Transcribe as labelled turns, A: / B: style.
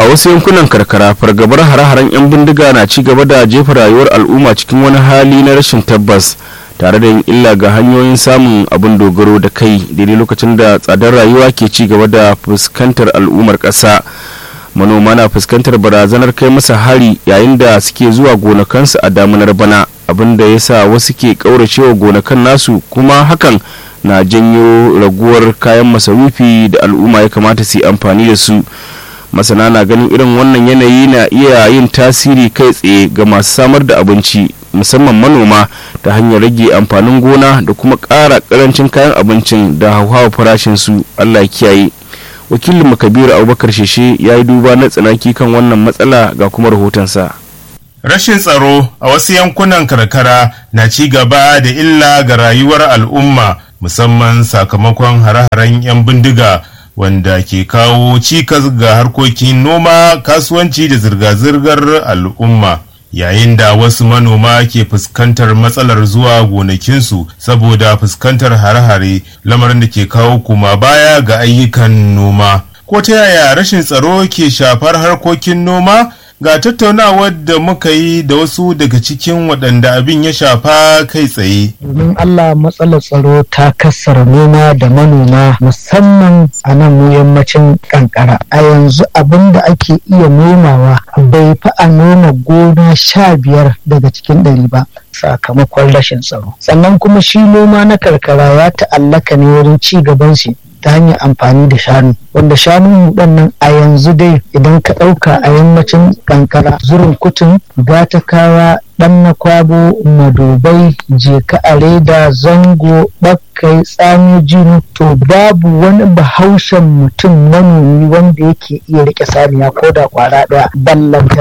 A: wasu yankunan karkara fargabar hare-haren 'yan bindiga na ci gaba da jefa rayuwar al'umma cikin wani hali na rashin tabbas tare da yin illa ga hanyoyin samun abin dogaro da kai daidai lokacin da tsadar rayuwa ke ci gaba da fuskantar al'ummar ƙasa manoma na fuskantar barazanar kai masa hari yayin da suke zuwa gonakansu a damunar bana abin da ya sa wasu ke ƙauracewa gonakan nasu kuma hakan na janyo raguwar kayan masarufi da al'umma ya kamata su yi amfani da su masana na ganin irin wannan yanayi na iya yin tasiri kai tsaye ga masu samar da abinci musamman manoma ta hanyar rage amfanin gona da kuma ƙara ƙarancin kayan abincin da hauhawa farashin su allah kiyaye wakilin kabiru abubakar sheshe ya yi duba na tsanaki kan wannan matsala ga kuma rahotonsa
B: Rashin tsaro a wasu yankunan karkara na ci gaba da illa ga rayuwar al'umma musamman sakamakon hare-haren 'yan bindiga wanda ke kawo cikas ga harkokin noma kasuwanci da zirga-zirgar al'umma yayin da wasu manoma ke fuskantar matsalar zuwa gonakinsu saboda fuskantar hare-hare lamarin da ke kawo kuma baya ga ayyukan noma ko ta yaya rashin tsaro ke shafar harkokin noma ga tattaunawar da muka yi da wasu daga cikin waɗanda abin ya shafa kai tsaye.
C: Domin Allah matsalar tsaro ta kassara noma da manoma musamman a nan mu yammacin kankara. A yanzu abin da ake iya nomawa bai fi a noma gona sha biyar daga cikin ɗari ba. sakamakon rashin tsaro sannan kuma shi noma na karkara ya ta'allaka ne wurin ci gaban shi ta hanyar amfani da shanu wanda shanun nan a yanzu dai idan ka ɗauka a yammacin kankara zurin kutun gatakawa ɗan na kwabo madobai jeka a reda zango bakkai tsami jinu to babu wani bahaushen mutum manomi wanda yake iya rike saniya ko da kwara ɗaya ballanta